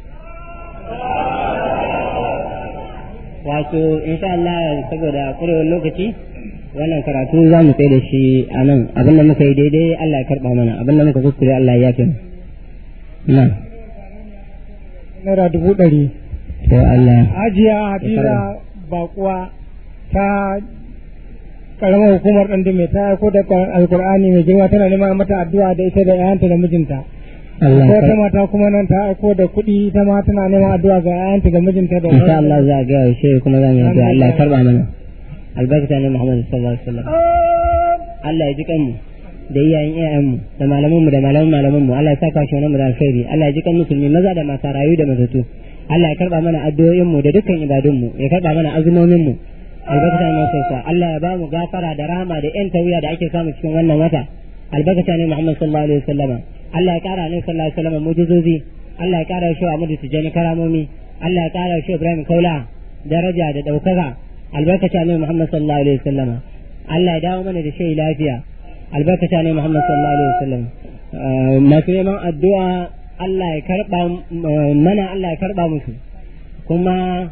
wato insha Allah saboda kurewar lokaci wannan karatu za mu kai da shi a nan abinda muka yi daidai Allah ya karɓa mana abinda muka kuskure Allah ya yafe na naira dubu ɗari to Allah hajiya hadiza bakuwa ta karamar hukumar ɗan dume ta aiko da alkur'ani mai girma tana neman mata addu'a da ita da ƴaƴanta da mijinta Allah ko ta mata kuma nan ta aiko da kuɗi ta ma tana neman addu'a ga ƴaƴanta da mijinta da insha Allah za ga shi kuma za mu yi addu'a Allah ya karɓa mana albarkata ne Muhammad sallallahu alaihi wasallam Allah ya ji kanmu da iyayen iyayenmu da malamanmu da malaman malamanmu Allah ya saka shi mu da alkhairi Allah ya ji kan musulmi maza da mata rayu da mazatu Allah ya karba mana addu'o'inmu da dukkan ibadunmu ya karba mana azumominmu albarkata ne sai Allah ya ba mu gafara da rahama da yan tawiya da ake samu cikin wannan wata albarkata ne Muhammad sallallahu alaihi wasallama Allah ya kara ne sallallahu alaihi wasallama mujizozi Allah ya kara shi Ahmadu Tijani karamomi Allah ya kara shi Ibrahim Kaula daraja da daukaka albarkata ne Muhammad sallallahu alaihi wasallama Allah ya dawo mana da shi lafiya albarkata ne Muhammad sallallahu alaihi wasallam masu neman addu'a Allah ya karba mana Allah ya karba musu kuma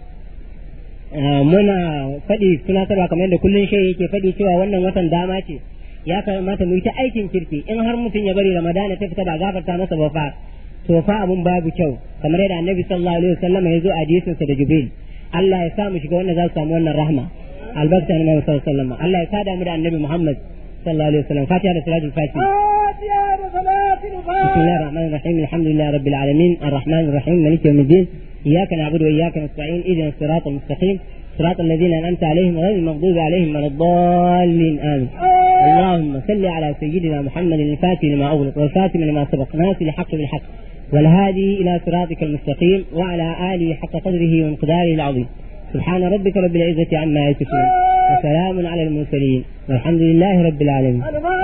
muna faɗi tunatarwa kamar yadda kullum shi yake faɗi cewa wannan watan dama ce ya kamata mu yi ta aikin kirki in har mutum ya bari ramadana ta fita ba gafarta masa ba fa to fa abun babu kyau kamar yadda annabi sallallahu alaihi wasallam ya zo a hadisinsa da jibril Allah ya sa mu shiga wannan za su samu wannan rahma albarka ne Muhammad sallallahu alaihi wasallam Allah ya sada mu da annabi Muhammad sallallahu alaihi wasallam fatiha da salatul fatiha بسم الله الرحمن الرحيم الحمد لله رب العالمين الرحمن الرحيم مالك يوم الدين إياك نعبد وإياك نستعين اهدنا الصراط المستقيم صراط الذين أنعمت عليهم غير المغضوب عليهم ولا الضالين آمين اللهم صل على سيدنا محمد الفاتح لما أغلق والفاتم لما سبق ناصر الحق بالحق والهادي إلى صراطك المستقيم وعلى آله حق قدره ومقداره العظيم سبحان ربك رب العزة عما يصفون وسلام على المرسلين والحمد لله رب العالمين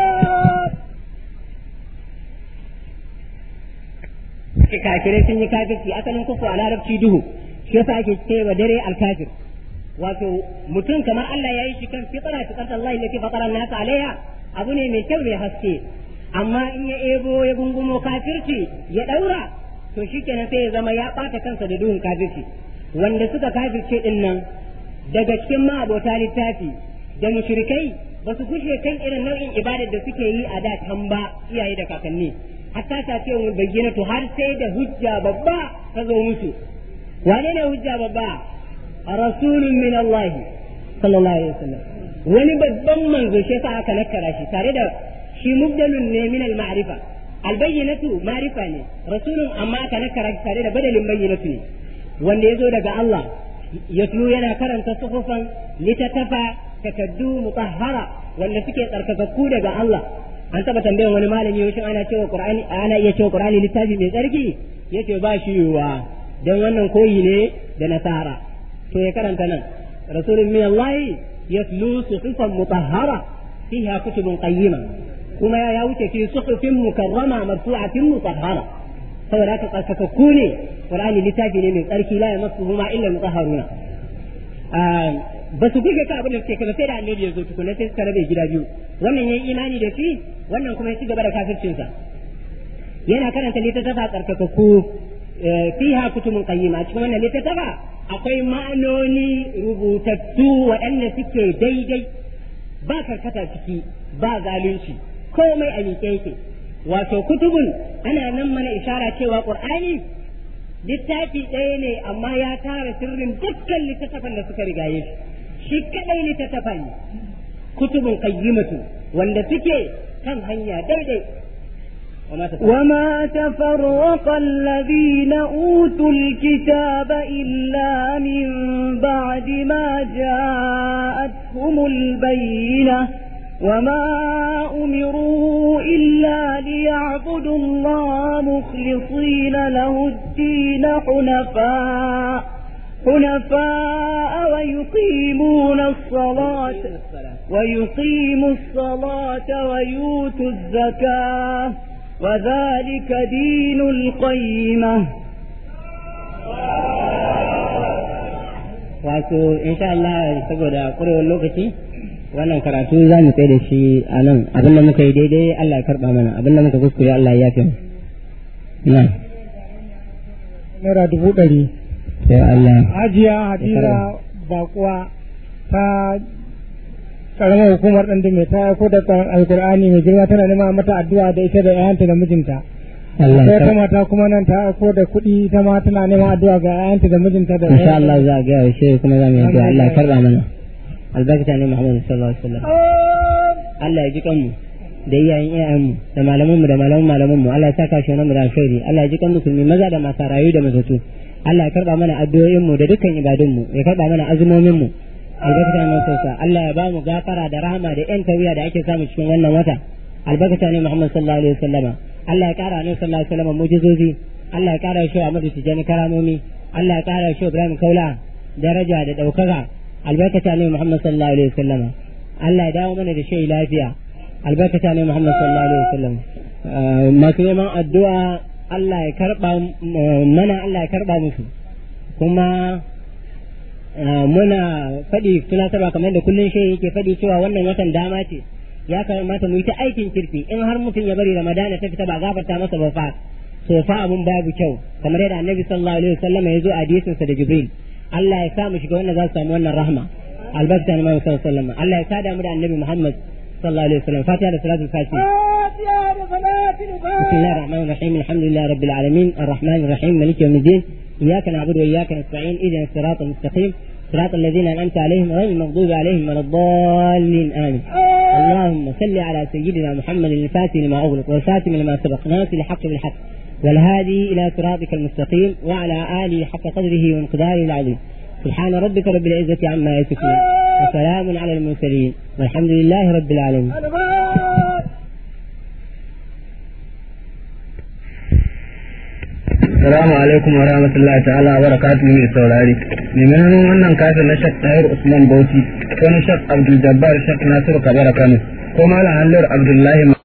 kafirai sun yi kafirci asalin kufu a larabci duhu shi yasa ake cewa dare alkafir wato mutum kamar Allah ya yi shi kan fitara fitar Allah allati fatara nasa alaiha abu ne mai kyau mai haske amma in ya ebo ya gungumo kafirci ya daura to shikenan sai ya zama ya bata kansa da duhun kafirci wanda suka kafirce din nan daga cikin ma'abota littafi da mushrikai ba su kushe kan irin nau'in ibadar da suke yi a da can ba iyaye da kakanni hatta ta ce mu bayyana to har sai da hujja babba ta zo musu wane ne hujja babba rasulun min Allah sallallahu alaihi wasallam wani babban manzo shi yasa aka nakara shi tare da shi mubdalun ne min al ma'rifa al bayyinatu ma'rifa ne rasulun amma aka nakara shi tare da badalin bayyinatu ne wanda ya zo daga Allah yatlu yana karanta suhufan litatafa takaddu mutahhara wanda suke tsarkakakku daga Allah an taba tambayan wani malami yau ana cewa qur'ani ana iya cewa qur'ani littafi mai tsarki yace ba shi yiwuwa dan wannan koyi ne da nasara to ya karanta nan rasulun min Allah yatlu suhufan mutahhara fiha kutubun qayyima kuma ya wuce fi suhufin mukarrama marfu'atin mutahhara saboda haka tsarkakakku ne qur'ani littafi ne mai tsarki la yamassuhu ma illa mutahharuna ba su buge ka abin da suke kaza sai da annabi ya zo tukuna sai suka rabe gida biyu wannan yayi imani da shi wannan kuma ya ci gaba da kafircinsa yana karanta littattafa tsarkakakku fiha kutubun qayyima cikin wannan littattafa akwai ma'anoni rubutattu waɗanda suke daidai ba karkata ciki ba zalunci komai a miƙe yake wato kutubun ana nan mana ishara cewa qur'ani littafi ɗaya ne amma ya tara sirrin dukkan littattafan da suka rigaye shi shi kadai littattafan ne kutubun qayyimatu wanda suke kan hanya daidai وما تفرق الذين أوتوا الكتاب إلا من بعد ما جاءتهم البينة وما أمروا إلا ليعبدوا الله مخلصين له الدين حنفاء حنفاء ويقيمون الصلاة ويقيموا الصلاة ويؤتوا الزكاة وذلك دين القيمة wato insha Allah saboda ƙurewar lokaci wannan karatu za mu tsaye da shi a nan abin da muka yi daidai Allah ya karɓa mana abin da muka kuskure Allah ya yafe na naira dubu ɗari sai Allah hajiya hadiza bakuwa ta karamar hukumar ɗan dume ta aiko da alkur'ani mai girma tana nema mata addu'a da ita da 'ya'yanta da mijinta Allah sai ya ta mata kuma nan ta aiko da kuɗi ta ma tana neman addu'a ga 'ya'yanta da mijinta da insha Allah za a gaya shi kuma za mu yi addu'a Allah ya karɓa mana albarkata ne Muhammad sallallahu alaihi wasallam Allah ya ji kanmu da iyayen iyayenmu da malamanmu da malaman malamanmu Allah ya saka shi mu da alkhairi Allah ya ji kan musulmi maza da mata rayu da mazatu Allah ya karba mana addu'o'inmu da dukkan ibadunmu ya karba mana azumominmu albarkata ne sauka Allah ya ba mu gafara da rahama da yan tawiya da ake samu cikin wannan wata albarkata ne Muhammad sallallahu alaihi wasallama Allah ya kara ne sallallahu alaihi wasallama mujizozi Allah ya kara shi Ahmadu Tijani karamomi Allah ya kara shi Ibrahim Kaula daraja da daukaka albarkata ne Muhammad sallallahu alaihi wasallama Allah ya dawo mana da shi lafiya albarkata ne Muhammad sallallahu alaihi wasallam masu neman addu'a Allah ya karba mana Allah ya karba musu kuma muna faɗi tunatarwa kamar da kullum shi yake faɗi cewa wannan watan dama ce ya kamata mu yi ta aikin kirki in har mutum ya bari ramadana ta fita ba gafarta masa ba fa to fa abun babu kyau kamar yadda annabi sallallahu alaihi wasallam ya zo a hadisin sa da jibril Allah ya sa mu shiga wannan za su samu wannan rahma albarka ne Muhammad sallallahu alaihi wasallam Allah ya sada mu da annabi Muhammad sallallahu alaihi wasallam fatiha da salatul fatiha بسم الله الرحمن الرحيم الحمد لله رب العالمين الرحمن الرحيم مالك يوم الدين إياك نعبد وإياك نستعين إذن الصراط المستقيم صراط الذين أنعمت عليهم غير المغضوب عليهم ولا الضالين آمين اللهم صل على سيدنا محمد الفاتح لما أغلق والفاتم لما سبق ناصر الحق بالحق والهادي إلى صراطك المستقيم وعلى آله حق قدره ومقداره العظيم سبحان ربك رب العزة عما يصفون وسلام على المرسلين والحمد لله رب العالمين Assalamu alaikum wa rahmatullahi ta'ala wa barakatuhu mai saurari. Neman wannan kafin na Shak Tahir Usman Bauchi ko na Shak Abdul Jabbar Shak Nasiru Kabara Kano ko Malam Hallar Abdullahi